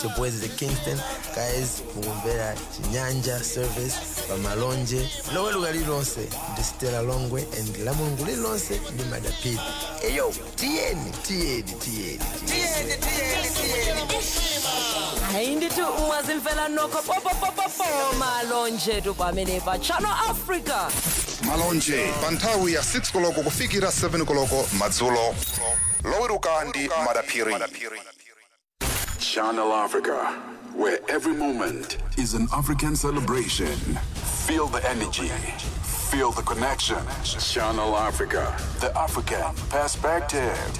it's your boys at Kingston guys mukumvera chinyanja service pamalonje loweruka lililonse ndi stela longwe and la mulungu lililonse ndi madapiri eyo tiyeni tiyeni tiyeni tiyeni hayi ndithi ungazimfela nokho popopopopo malonje tu pamene pa channel africa malonje pa nthawi ya 6 koloko kufikira 7 koloko madzulo loweruka ndi madaphiri Channel Africa, where every moment is an African celebration. Feel the energy, feel the connection. Channel Africa, the African perspective.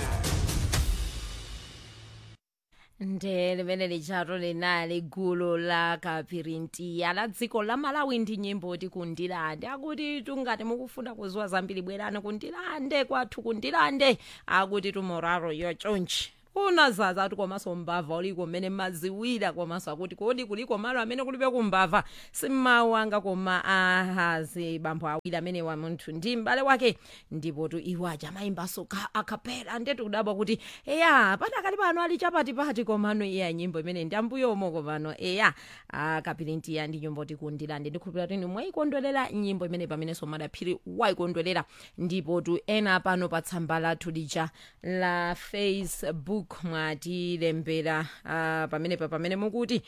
nde limene lichato linali gulu la kapirintiya la dziko la malawi ndi nyimbo ti kundilande akuti tungati mukufuna kuziwa zambiri bwerani kundilande kwathu kundilande akuti tumoraro yochonchi unazaza kuti komanso mbava uliko mmene maziwira komanso akuti kodi kuliko malo amene kulibe kumbava simmawu anga koma ahazi bambo awiri amene wa munthu ndi m'bale wake ndipo tu iwo aja amayimbanso akapela ndetu kudabwa kuti eya padakali pano ali chapatipati komano iya nyimbo imene ndi ambuyomo komano eya akapirintiya ndi nyimbo tikundilande ndikhulupira kuti mwayikondwerera nyimbo imene pamenenso madaphiri wayikondwerera ndipo tu ena pano pa tsamba lathu lija la facebook mwatilembera uh, pamenepa pamene mukuti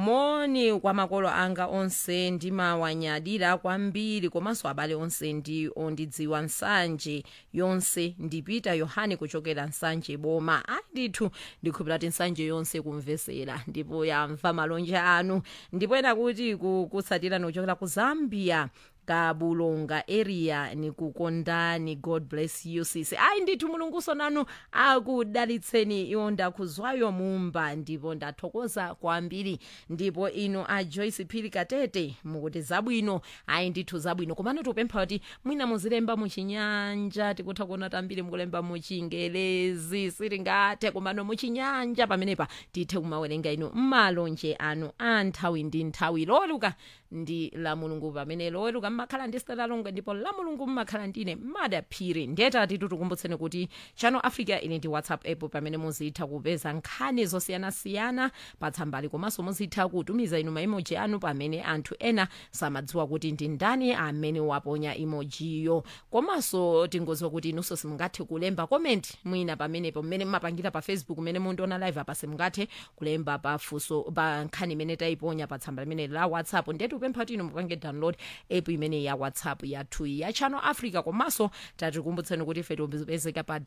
moni kwa makolo anga onse ndimawanyadira kwambiri komanso abale onse ndi ondidziwa nsanje yonse ndipita yohane kuchokera nsanje boma andithu ndikhulupira kuti nsanje yonse kumvesera ndipo yamva malonje anu ndipo ena kuti kukutsatirani kuchokera ku zambia kabulonga area nikukondani god bless you sisi ayi ndithu mulunguso nanu akudalitseni iwo ndakuzwayo mumba ndipo ndathokoza kwambiri ndipo ino a joyce phiri katete mukuti zabwino ayi ndithu zabwino komano tikupempha kuti mwina muzilemba muchinyanja tikutha kuona tambiri mukulemba muchingelezi sitingathe komano muchinyanja pamenepa tithe kumawerenga ino mmalonje anu a nthawi ndi nthawi loweruka ndi la mulungu pamene loweruka mmakhala ndi stela longwe ndipo la mulungu mmakhala ndine madaphiri ndetati tikukumbutseni kuti channel africa ili ndi whatsapp app pamene muzitha kupeza nkhani zosiyanasiyana pa tsambali komanso muzitha kutumiza inu maimoji anu pamene anthu ena samadziwa kuti ndi ndani amene waponya emojiyo komanso tingoziwa kuti inunso simungathe kulemba comment mwina pamenepo mmene mmapangira pa facebook mmene mundiona live apa simungathe kulemba pa funso pa nkhani imene tayiponya pa tsamba limene la whatsapp ndetu kupempha kuti inu mupange download app imene ya whatsapp yathu ya channel africa komanso tatikumbutseni kuti ife tipezeka pa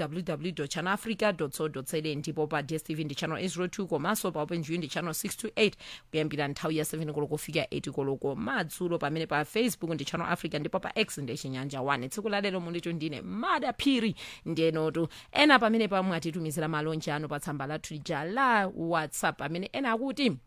www channel africa co za ndipo pa dstv ndi channel 802 komanso pa openview ndi channel 628 kuyambira nthawi ya 7 koloko kufika 8 koloko madzulo pamene pa facebook ndi channel africa ndipo pa x ndi chinyanja 1 tsiku la lero munditu ndine madaphiri ndenotu ena pamene pamwe atitumizira malonje anu pa tsamba lathu lija la whatsapp amene ena akuti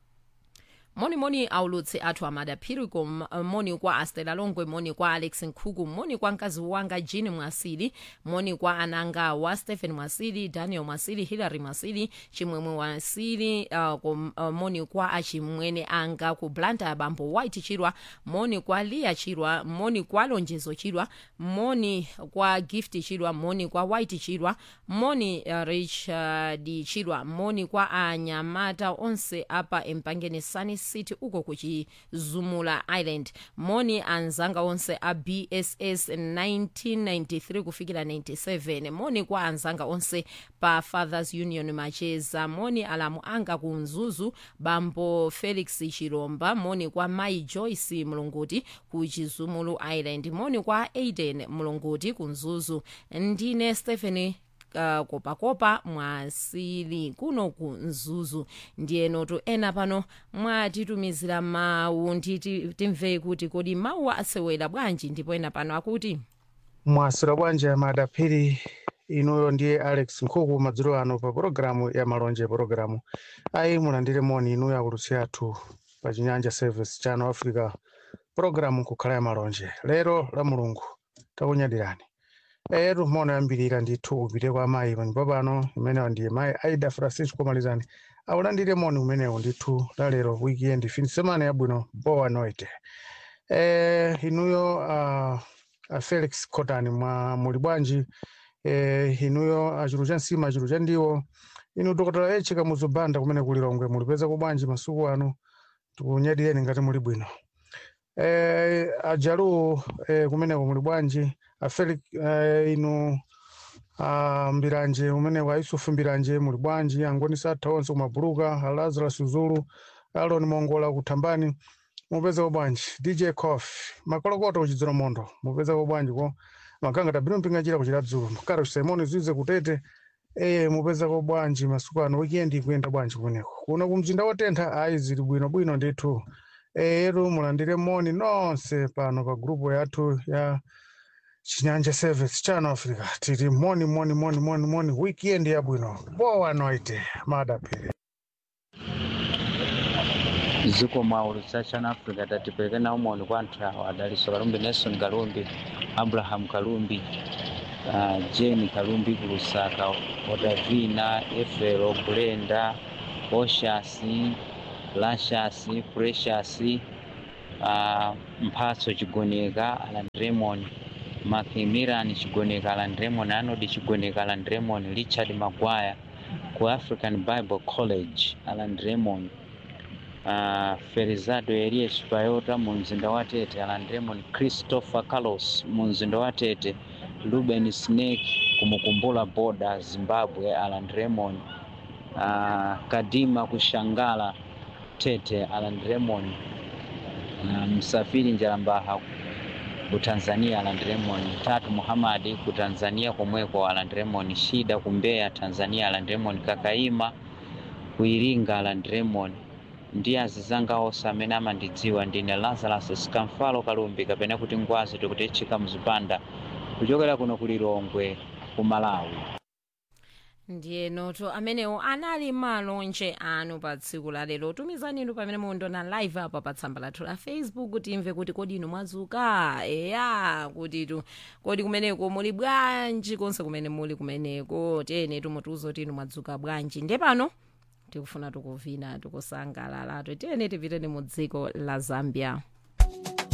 monimoni aulutsi athu amadaphiri kom moni kwa astela longwe moni kwa alex nkhuku moni kwa mkazi wanga jean mwasili moni kwa ananga wa stephen mwasili daniel mwasili hilary mwasili chimwemwe mwasili uh, kom, uh, moni kwa achimwene anga ku blanta bambo white chirwa moni kwa lia chirwa moni kwa lonjezo chirwa moni kwa gift chirwa moni kwa white chirwa moni uh, richard uh, chirwa moni kwa anyamata onse apa empangeni sani city uko kuchizumula island moni anzanga onse a bss 1993 kufikira 97 moni kwa anzanga onse pa fathers union macheza moni alamu anga ku mzuzu bambo felix chiromba moni kwa mai joyce mulunguti ku chizumulu island moni kwa aiden mulunguti ku mzuzu ndine stephen uh, kopakopa mwasili kuno ku mzuzu ndiyenotu ena pano mwatitumizira mawu nditi timve kuti kodi mawu asewera bwanji ndipo ena pano akuti mwasira bwanji madaphiri inuyo ndiye alex nkhuku madzulo ano pa pologalamu ya malonje pologalamu ayi mulandire moni inuyo akulutsi athu pa chinyanja service channel africa pologalamu kukhala ya malonje lero la mulungu takunyadirani etu mona yambirira ndithu upite kwa mayi panyumba pano imenewa ndiye mayi aida francisco malizani aulandire moni umenewu ndithu lalero weekend fin semana yabwino boa noite eh, inuyo uh, uh, felix cotani mwa muli bwanji eh, inuyo achulu cha nsima achulu cha ndiwo inu dr h kamuzubanda kumene kuli longwe mulipezako bwanji masuku ano tikunyadiyeni ngati muli bwino eh, ajalu eh, kumeneko muli bwanji afeli eh, inu ah, mbiranje umeneko aisufu mbiranje muli bwanji angoni satha onse kumabuluka alazarus zulu alon mongola kuthambani mupezako bwanji dj cof makolokoto kuchidzero mondo mupezako bwanji ko maganga tabino mpinga kuchita dzulo karo simoni zize kutete eye mupezako bwanji masuku ano weekend ikuyenda bwanji kumeneko kuno kumzinda wotentha ayi zili bwino bwino ndithu eyetu mulandire moni nonse pano pa grupu yathu ya chinyanja service channel africa tiri moni moni moni moni moni weekend yabwino bowa noite madapiri ziko mwaulu za channel africa tatipeleke nawo moni kwa anthu awo adaliso kalumbi nelson kalumbi abraham kalumbi uh, jeni kalumbi ku lusaka odavina efelo kulenda oshasi lashasi precious uh, mphatso chigoneka alan raymond macmillan chigoneka alan raymond anodi chigoneka alan raymond richard magwaya ku african bible college alan raymond uh, Felizardo Elias Payota mu mzinda wa Tete, Alan Raymond Christopher Carlos mu mzinda wa Tete, Ruben Snake kumukumbula boda Zimbabwe, Alan Raymond uh, Kadima kushangala Tete, Alan Raymond uh, Msafiri Njalambaha ku Tanzania Alan Raymond, Tatu Muhamadi ku Tanzania komweko Alan Raymond, Shida ku Mbeya Tanzania Alan Raymond, Kakaima ku Iringa Alan Raymond ndi azizanga onse amene amandidziwa ndine lazarus skamfalo kalumbi kapena kuti ngwazi tikutechika mzipanda kuchokera kuno ku lilongwe ku malawi ndiye noto amenewo anali malonje anu pa tsiku la lero tumizani inu pamene mukuona live apa pa tsamba lathu la facebook timve kuti kodi inu mwadzuka eya kuti tu kodi kumeneko muli bwanji konse kumene muli kumeneko tiyeni tumutiuza kuti inu mwadzuka bwanji nde pano tikufuna tikuvina tikusangalala tiyeni tipiteni mu dziko la zambia